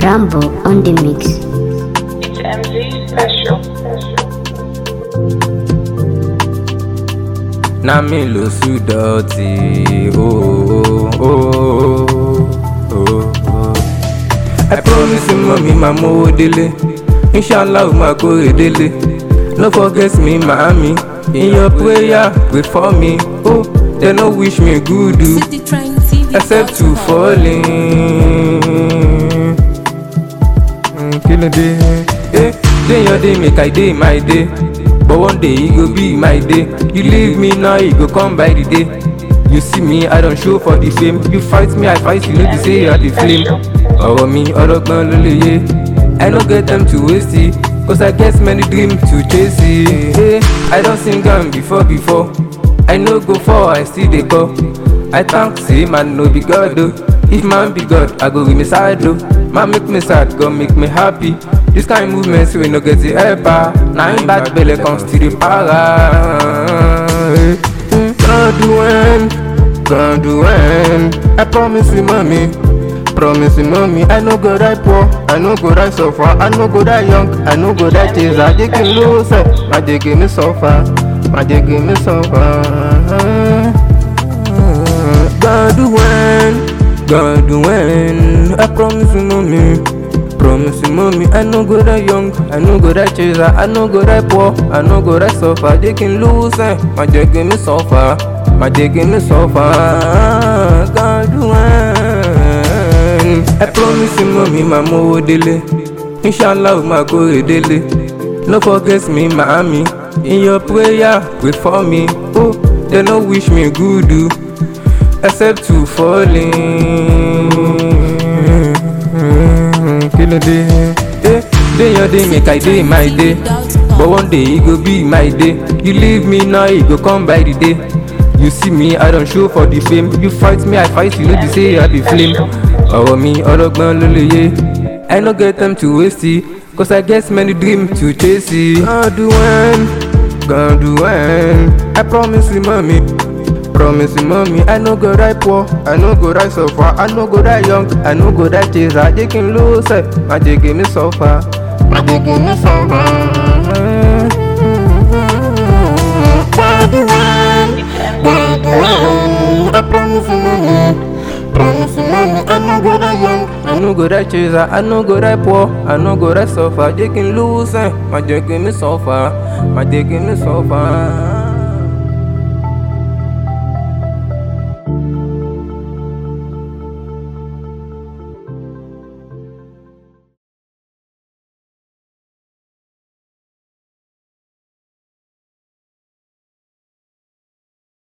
Rambo on the mix. It's MZ special. na mi ló sùn dọ̀tí ooo ooo ooo. I promise you mọ̀mí máa mówó délé inshallah ó máa kórè délé no forget me màámi in your prayer pray for me oh they no wish me good o except to fall in. Mm, kí ló dé? Eh, day your day make I dey my day. But one day e go be my day. You leave me now, e go come by the day. You see me, I don show for the fame. You fight me, I fight you, no be say I dey flame. Ọ̀rọ̀ mi ọlọ́gbọ́n ló lè yé. I no get time to waste it. Cause I get many dreams to chase it. Hey, I don sing am before before. I no go fall, I still dey call. I thank say man no be God o. If man be God, I go with me side o. Man make me sad, God make me happy. This kind movement wey no get the helper. Na im bad belle come still dey para. God when, God when, I promise you mommy. Promise you mommy, I no go die poor, I no go die suffer, I no go die young, I no go die tears, I dey give lose, my dey give me suffer, my dey give me suffer. God when, God when, I promise you mommy. Promise you mommy, I no go die young, I no go die chaser, I no go die poor, I no go die suffer, they can lose, eh. my dey give me suffer, my dey give me suffer. God when, I promise you mommy, my mówó délé, inshallah ó máa kórè délé. No forget me, màámi, in your prayer, pray for me, oh, they no wish me good o. except to fall in. Kí ló dé? Eh, day your day make I dey my day. But one day e go be my day. You leave me now, e go come by the day. You see me, I don show for the fame. You fight me, I fight you, no be say I be flame. Ọ̀rọ̀ mi ọlọ́gbọ́n ló lè yé. I no get time to waste it. Cause I get many dreams to chase it. God when, God when, I promise you mommy. Promise you mommy, I no go die poor, I no go die suffer, I no go die young, I no go die chaser, they can lose it, my dey give me suffer, my dey give me suffer. God when, God when, I promise you mommy, promise you mommy, I no go die young, I no go die chaser, I no go die poor, I no go die suffer, they can lose it, my dey give me suffer, my dey give me suffer.